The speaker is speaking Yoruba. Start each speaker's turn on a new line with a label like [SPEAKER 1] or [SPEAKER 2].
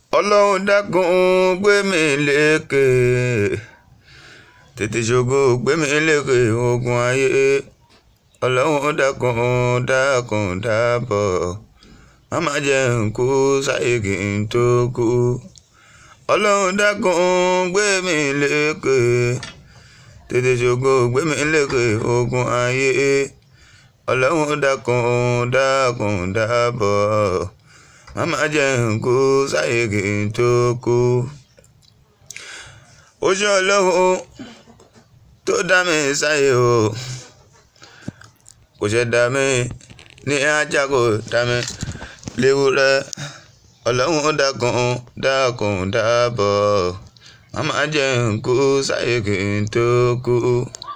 [SPEAKER 1] ọlọ́run dákun gbé mi lékè tètè ṣògo gbé mi lékè ogun ayé ọlọ́run dákun dákun dábọ̀ má má jẹ́ n kú sáyé kí n tó kú ọlọ́run dákun gbé mi lékè tètè ṣògo gbé mi lékè ogun ayé ọlọ́run dákun dákun dábọ̀ màmá jẹ́ n kú sáyé kí n tó kú. ó ṣe ọlọ́run tó dá mi sáyé o kò ṣe dá mi ní ajá kò dá mi léwúrẹ́ ọlọ́run dákun dákun dábọ̀ màmá jẹ́ n kú sáyé kí n tó kú.